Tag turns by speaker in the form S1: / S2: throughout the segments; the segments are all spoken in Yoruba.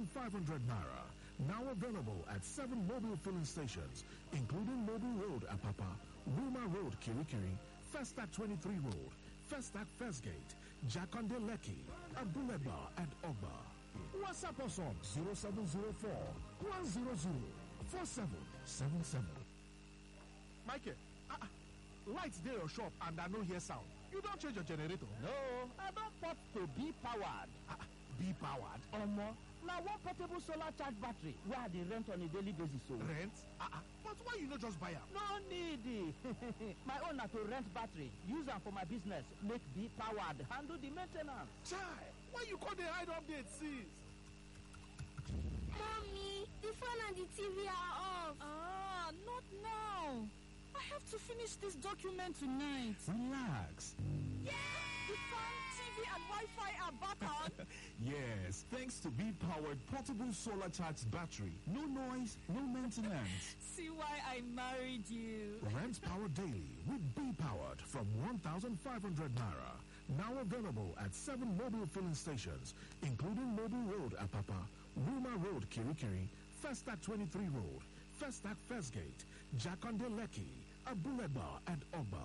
S1: 1,500 naira. Now available at seven mobile filling stations, including Mobile Road, Apapa, Wilma Road, Kirikiri, Festac 23 Road, Festac First Gate, Jakonde Leki, Abuleba, and Ogba. WhatsApp us on 0704 100 4777.
S2: Michael, ah, ah, lights dey your shop and I no hear sound. You don change your generator?
S3: No, I don port to be powered.
S2: Ah, ah, be powered.
S3: Omo, na one portable solar charge battery wey I dey rent on a daily basis o.
S2: Rent? Ah, ah, but why you no just buy am?
S3: No need. my own na to rent battery, use am for my business, make be powered, handle the main ten ance.
S2: Chai, why you come dey hide update since?
S4: Mommy, the phone and the TV are off.
S5: Ah, not now. I have to finish this document tonight.
S1: Relax.
S5: The phone, TV, and Wi-Fi are back on.
S1: Yes, thanks to B powered portable solar charged battery. No noise, no maintenance.
S5: See why I married you.
S1: Rent power daily with B powered from 1,500 naira. Now available at seven mobile filling stations, including Mobile Road, Apapa, Wilma Road, Kirikiri, Festac 23 Road, Festac First Gate, Jakonde Leki, Abuleba, and Ogba.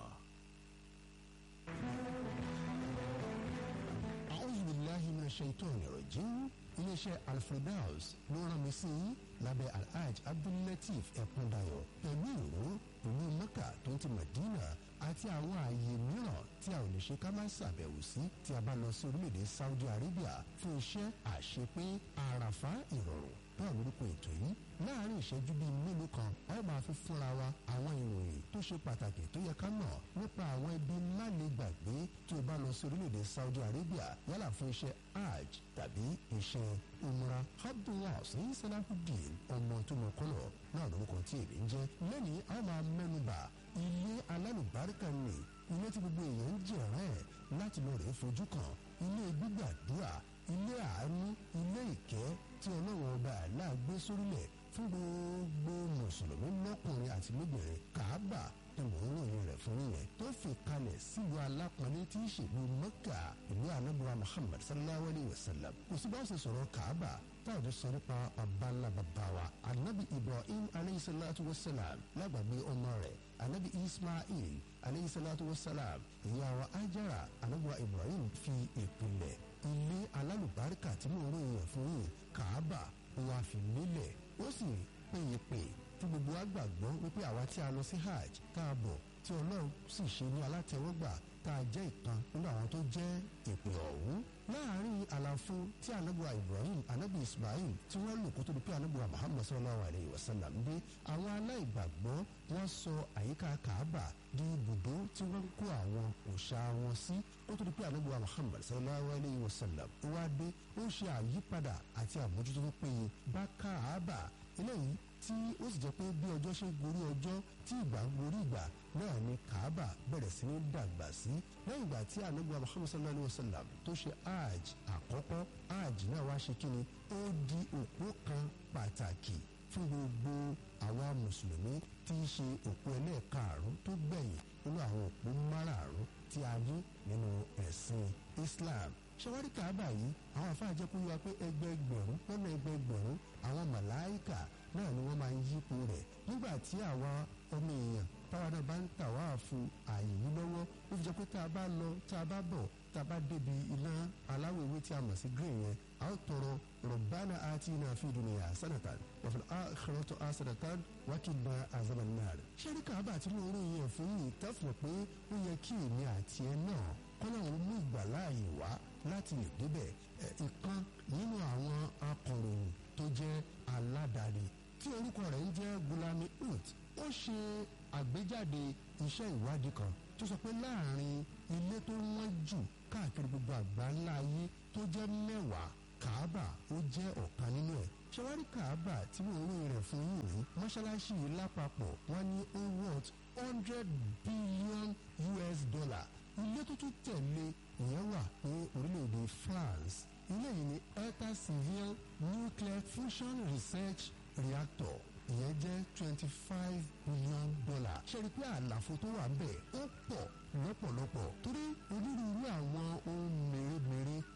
S6: أعوذ بالله من الشيطان الرجيم iléeṣẹ́ alfredaus ló rán mi sí yín lábẹ́ alhaj abdullateef ẹ̀kúndayọ̀ pẹ̀lú ìró ìlú mecca tó ń ti medina àti àwọn ààyè mìíràn tí a ò lè ṣe ká má ṣàbẹ̀wò sí tí a bá lọ sí orílẹ̀-èdè saudi arabia fún iṣẹ́ àṣepé àràfá ìrọ̀rùn bẹ́ẹ̀ lórúkọ ètò yìí láàárín ìṣẹ́jú bíi mélòó kan a ó máa fi fúnra wa àwọn ìròyìn tó ṣe pàtàkì tó yẹ ká mọ̀ nípa àwọn ibi má lè gbàgbé tí o bá lọ sí orílẹ̀-èdè saudi arabia yálà fún iṣẹ́ hajj tàbí iṣẹ́ umra abdullah sẹ́yìn salahudeen ọmọ tó mọ kọ́lọ̀ náà lórúkọ tí èmi ń jẹ́ lẹ́nìí a ó máa mẹ́nuba ilé alálùbáríkà ni ilé tí gbogbo èèyàn ń jẹ̀rán ẹ̀ láti lọ rèé fojú kan ilé gbígbàdúrà ilé àánú ilé ìkẹ́ tí ọlọ́run ọba àlá gbé sórílẹ̀ fún gbogbo mùsùlùmí lọ́kùnrin àti lóbìnrin kàábà ni mò ń ròyìn rẹ̀ fún yẹn tó fi kalẹ̀ sílùú alápọ̀nlé tí í ṣèlú mẹ́kà ìlú anábùrà muhammad sallallahu alayhi wa sallam kò sí bá ṣe sọ̀rọ̀ kàábà táwọn sọ nípa ọ̀bánlá bàbá wa anabi ibrahim alayhi salatu wa salam lágbàgbé ọmọ rẹ̀ anabi ismail alayhi salatu wa salam ìyá wa ajara anabuwa ibrahim fi ìpìlẹ̀ ilé alálùbáríkà tí mò ń ròyìn rẹ̀ fún yìí kàábà wà fi lélẹ̀ ó sì péye pé tí gbogbo wa gbàgbọ́ wípé àwa tí a lọ sí hajj tá a bọ̀ tí ọlọ́run sì ṣe ní alátẹ̀wọ́gbà tá a jẹ́ ìkan nínú àwọn tó jẹ́ ìpè ọ̀hún láàárín àlàfo tí anabuwa ibrahim anabi ismail tí wọ́n lò kó tó di pé anabuwa muhammad sallallahu alayhi wa sallam dé àwọn aláìgbàgbọ́ wọ́n sọ àyíká kaaba di ibùdó tí wọ́n ń kó àwọn òòṣà wọn sí kó tó di pé anabuwa muhammad sallallahu alayhi wa sallam wá dé ó ṣe àyípadà àti àmójútó tó péye bá kaaba eléyìí tí ó sì jẹ́ pé bí ọjọ́ ṣe gorí ọjọ́ tí ìgbà ń gorí ìgbà náà ni kaaba bẹ̀rẹ̀ sí ní dàgbà sí lẹ́yìn ìgbà tí anabuwa muhammad sallallahu alayhi wa sallam tó ṣe hajj àkọ́kọ́ hajj náà wá ṣe kíni ó di òpó kan pàtàkì fún gbogbo àwa mùsùlùmí tí í ṣe òpó ẹlẹ́ẹ̀karùn-ún tó gbẹ̀yìn nínú àwọn òpó márààrún tí a ní nínú ẹ̀sìn islam ṣẹwárí kaaba yìí àwọn afáàjẹ kó yọ pé ẹgbẹẹgbẹ̀rún lọ́nà ẹgbẹẹgbẹ̀rún àwọn màláìkà náà ni wọ́n máa ń yípo rẹ̀ nígbà tí àwa ọmọ èèyàn táwa náà bá ń tà wá fún ààyè yìí lọ́wọ́ ó fi jẹ́ pé tá a bá lọ tá a bá bọ̀ tá a bá débi iná aláwọ̀ ewé tí a mọ̀ sí green yẹn a ó tọrọ rọ̀bánà àti iná fi dùnìyà sanatan wàfẹ̀ àkàrọ̀tọ̀ àsanatan wákìlá àzàmánàr. ṣẹ́rí kaaba tí mo ròyìn yẹn fún yìí tẹ́fọ̀ pé ó yẹ kí èmi àti ẹ náà kọ́nà òun mú ìgbàláàyè wá láti lè débẹ̀ ìkan nínú àwọn akọ̀ròyìn tó jẹ́ aládàáni tí orúkọ rẹ̀ ń jẹ́ gulami ut ó ṣe àgbéjáde iṣẹ́ ìwádìí kan tó sọ pé láàrin ilé tó wọ́n jù káàkiri gbogbo àgbáńlá ayé tó jẹ́ mẹ́wàá kaaba ó jẹ́ ọ̀kan nínú ẹ̀ ṣẹwárí kaaba tí mo rí rẹ̀ fún yìí rí mọ́ṣáláṣí yìí lápapọ̀ wọ́n ní ó worth hundred billion us dollar ilé tó tún tẹ̀lé ìyẹn wà ní orílẹ̀-èdè france ilé yìí ní eta civil nuclear fusion research reactor ìyẹn jẹ́ twenty five billion dollar ṣe rí i pé àlàfo tó wà ń bẹ̀ ó pọ̀ lọ́pọ̀lọpọ̀ torí onírúurú àwọn ohun mèremère ní ìjọba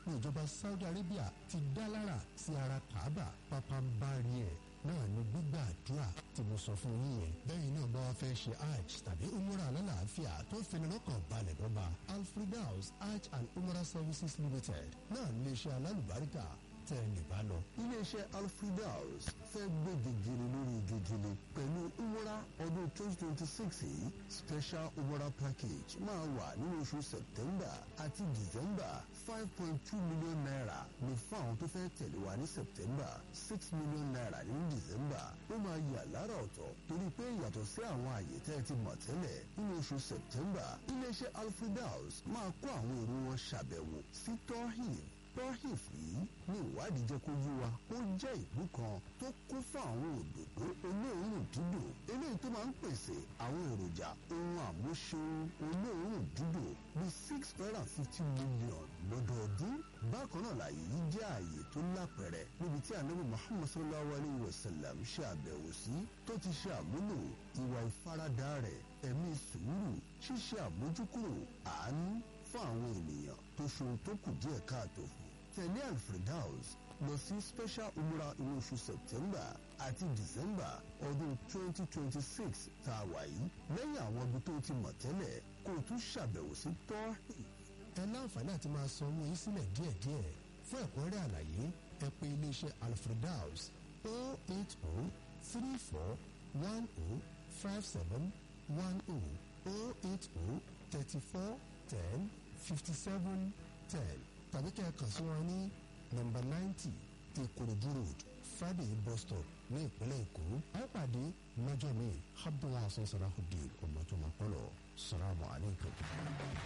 S6: saudi arabia ti dá lára sí ara kaaba pápánbárí ẹ̀ náà ni gbígbà àdúrà tí mo sọ fún yín yẹn bẹ́ẹ̀ náà bá wa fẹ́ ṣe hajj tàbí umrah alálàáfíà tó fini lọ́kàn balẹ̀ lọ́ba alfredaus hajj and umrah services limited náà ní iṣẹ́ alálùbáríkà tẹ́ ẹ lè bá lọ.
S7: iléeṣẹ́ alfredaus fẹ́ gbé gègèrè lórí gègèrè pẹ̀lú umrah ọdún twenty twenty six yìí special umrah package máa wà nínú oṣù september àti december five point two million naira ní fún àwọn tó fẹ́ tẹ̀lé wa ní september six million naira ní december ó máa yà lára ọ̀tọ̀ torí pé yàtọ̀ sí àwọn àyè tẹ́ ẹ ti mọ̀ tẹ́lẹ̀ nínú oṣù september iléeṣẹ́ alfredaus máa kó àwọn èrò wọn ṣàbẹ̀wò sí tohin tohif yìí ní ìwádìí jẹ́ kó yí wa ó jẹ́ ìlú kan tó kún fún àwọn òdòdó olóòórùn dídùn eléyìí tó máa ń pèsè àwọn èròjà ohun àmúṣeun olóòórùn dídùn bíi six hundred and fifty million lọ́dọọdún bákan náà láàyè yìí jẹ́ ààyè tó lápẹ̀rẹ̀ níbi tí ànábì muhammad sallallahu alayhi wa sallam ṣe àbẹ̀wò sí tó ti ṣe àmúlò ìwà ìfaradà rẹ̀ ẹ̀mí sùúrù ṣíṣe àmójúkúrò àánú fún àwọn ènìyàn tó ṣohun tó kù díẹ̀ káàtó fún tẹ̀lé alfredaus lọ sí special umrah inú oṣù september àti december ọdún 2026 tá a wà yìí lẹ́yìn àwọn ibi tó ti mọ̀ tẹ́lẹ̀ kó o tún ṣàbẹ̀wò sí tọ́hìn.
S6: ẹ láǹfààní àti máa san owó yín sílẹ̀ díẹ̀díẹ̀ fún ẹ̀kúnrẹ́rẹ́ àlàyé ẹ pé iléeṣẹ́ alfredaus o eight o three four one o five seven one o o eight o thirty four ten fifty seven ten tàbí kẹ́ ẹ kàn sí wọn ní nọ́mbà ninety ti korodu road friday bus stop ní ìpínlẹ̀ èkó a ó pàdé lọ́jọ́ mi abdulhasan salahudeen ọmọ tó máa pọ̀ lọ salamu alaykum.